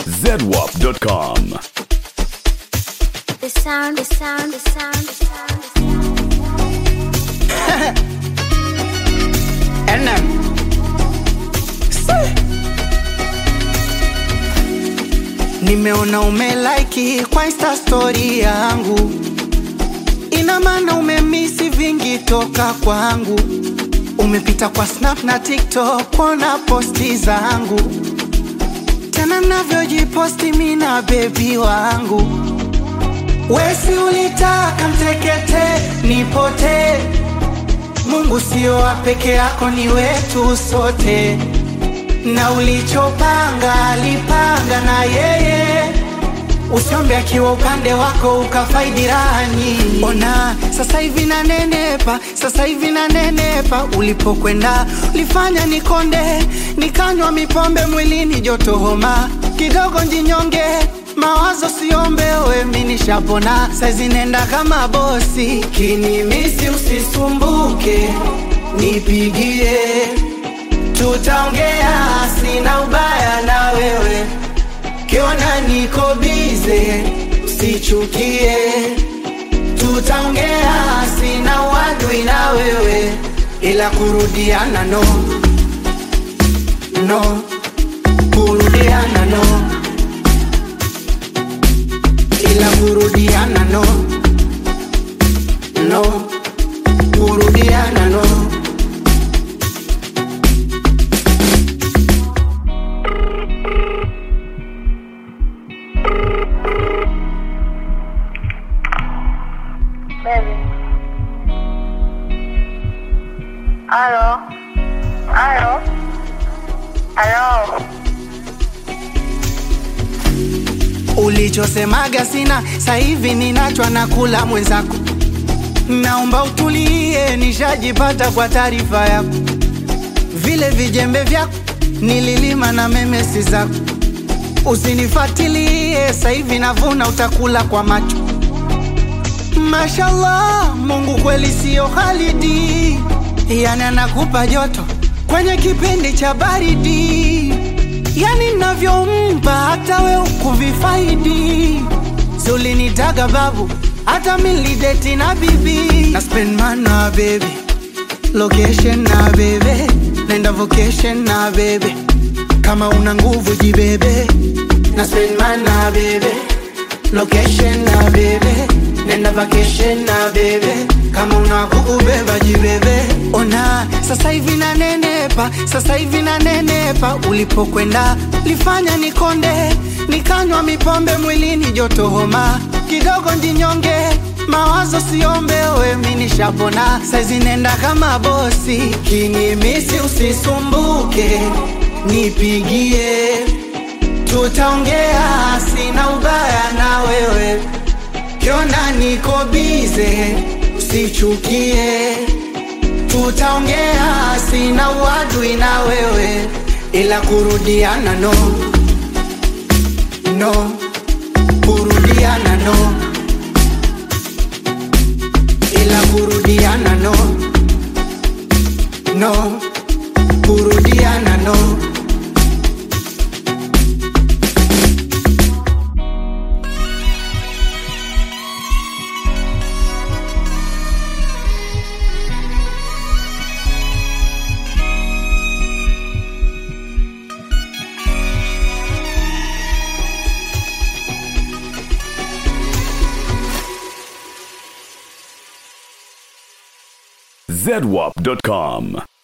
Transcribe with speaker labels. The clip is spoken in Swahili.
Speaker 1: zedwap.com.
Speaker 2: The sound, the sound, the sound, the sound, the sound.
Speaker 3: NM. Nimeona umelike kwa insta story yangu, ina maana umemisi vingi toka kwangu. Umepita kwa snap na tiktok kuona posti zangu, tena navyojiposti mi na bebi wangu. Wesi ulitaka mtekete nipote, Mungu sio wa peke yako, ni wetu sote na ulichopanga alipanga na yeye, usiombe akiwa upande wako ukafaidi raha nyingi. Ona sasa hivi nanenepa, sasa hivi nanenepa, ulipokwenda ulifanya nikonde, nikanywa mipombe mwilini, joto homa kidogo, njinyonge mawazo siombe, we mi nishapona, saizi nenda kama bosi, kinimisi usisumbuke, nipigie tutaongea, sina ubaya na wewe, kiona niko bize, usichukie. Tutaongea, sina uadui na wewe, ila kurudiana no no, kurudiana no, ila kurudiana no no, kurudiana no.
Speaker 4: Baby. Aló. Aló. Aló.
Speaker 3: Ulichosemaga sina, sasa hivi ninachwa na kula mwenzako. Naomba utulie, nishajipata kwa taarifa yako. Vile vijembe vyako nililima na memesi zako. Usinifuatilie, sasa hivi navuna, utakula kwa macho. Mashallah, Mungu kweli sio Khalidi, yani anakupa joto kwenye kipindi cha baridi, yani navyompa hata we ukuvifaidi. Si ulinitaga babu, hata milideti na bibi na spend man na baby location na bebe nenda vocation na bebe kama una nguvu jibebe na spend man na bebe location na bebe nenda vacation na bebe kama una kukubeba jibebe ona sasa hivi nanenepa sasa hivi nanenepa ulipokwenda lifanya nikonde nikanywa mipombe mwilini joto homa kidogo njinyonge mawazo siombe we mi nishapona saizi nenda kama bosi kinimisi usisumbuke nipigie tutaongea sina ubaya na wewe kiona niko bize usichukie tutaongea sina uadui na wewe ila kurudiana no no kurudiana no ila kurudiana no no kurudiana no
Speaker 1: zedwap.com.